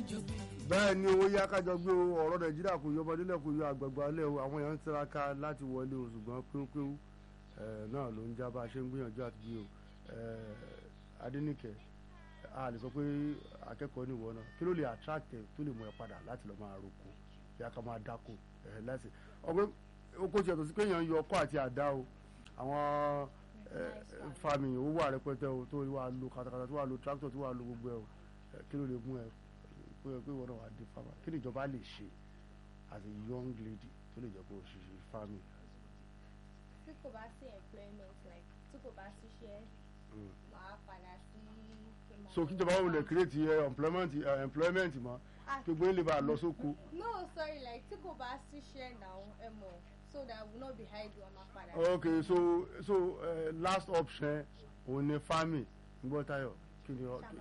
bẹ́ẹ̀ ni owó yá kájọ gbé o ọ̀rọ̀ nàìjíríà kò yọ ọmọdé lẹ́kọ̀ọ́ yọ àgbàgbà lẹ́ o àwọn èèyàn ń tiraka láti wọlé o ṣùgbọ́n péwúpéwú náà ló ń já bá a ṣe ń gbìyànjú àti bí o adẹ́nìkẹ́ a lè sọ pé akẹ́kọ̀ọ́ nìwọ náà kí ló lè attract ẹ tó lè mú ẹ padà láti lọ́ọ́ máa roko bí a ká máa dáko láti ọgbẹ́ oko tiẹ̀ tó sí pé èèyàn ń yọ ọkọ́ àti àdá o àwọn fami ó wà rẹpẹtẹ o tó wà lo katakata tó wà lo tractor tó wà lo gbogbo ẹ o kí ló lè mú ẹ pé pé wọn náà wà di farmer kí ni ìjọba lè ṣe as a young lady tó lè jẹ́ kó o ṣiṣẹ́ farming. tí kò bá sí employment like tí kò bá ṣiṣẹ́ máa padà sí. so kíjọba wo lè create uh, employment uh, employment mọ kí gbóyè lè bá a lọ sóko. no sorry like tí kò bá ṣiṣẹ́ now ẹ mọ̀ so that we no be idle ọmọ padà. okay so so uh, last option òun ni farming gbọ́ tayo kí ni ọ.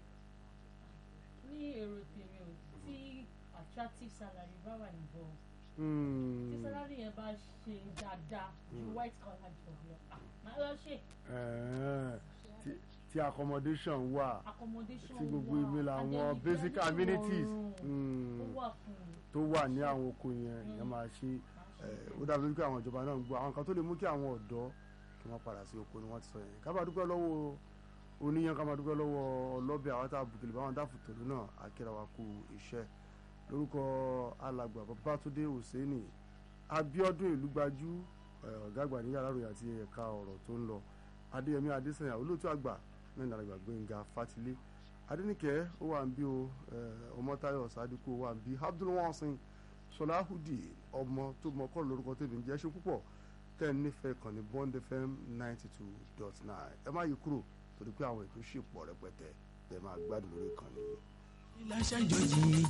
ní èrò tèmi ò tí attractive salary bá wà involved Hmm. tí salary yẹn bá ṣe dáadáa ju white collar job lọ ah, máa lọ ṣe Eh, tí- tí accommodation wà accommodation tí gbogbo wà, ibi and làwọn then basic ìgbẹ́ amenities ìrọ̀rùn hmm, ó wà fún un. tó wà ní àwọn oko yẹn ìyẹn máa ṣe eh, ó dàbí wípé àwọn ìjọba náà ń gbọ́ àwọn kan tó lè mú kí àwọn ọ̀dọ́ kí wọ́n padà sí oko ni wọ́n ti sọ yẹn ká bá dúpẹ́ lọ́wọ́ oníyan ká máa dúpẹ́ lọ́wọ́ ọlọ́bẹ̀ àwọn tá a bùkìlì báwọn dáàfù tòlú náà akẹ́rẹ́ wa kú iṣẹ́ lórúkọ alàgbà babatunde hosseini abiodun ìlúgbajú eh, ọ̀gá àgbà ní yàrá ìròyìn àti ẹ̀ka ọ̀rọ̀ tó ń lọ adéyẹmí adésanya olóòtú àgbà náà ní alàgbà gbẹ̀ngà fatilé adẹnìkẹ́ ó wà ń bí o eh, ọmọtayọ sadiku ó wà ń bí abdulwasin sọláhùdì ọmọ tó mọ kọ́ lórúkọ tèmi ń jẹ́ ṣe púpọ̀ tẹ́ ẹ nífẹ̀ẹ́ kan ní bond fm ninety two dot nine ẹ má yí kúrò torí pé àwọn ètò ṣì pọ̀ rẹpẹtẹ tẹ́ ẹ máa gbádùn lórí ìkànnì yìí. ilé aṣáájú yìí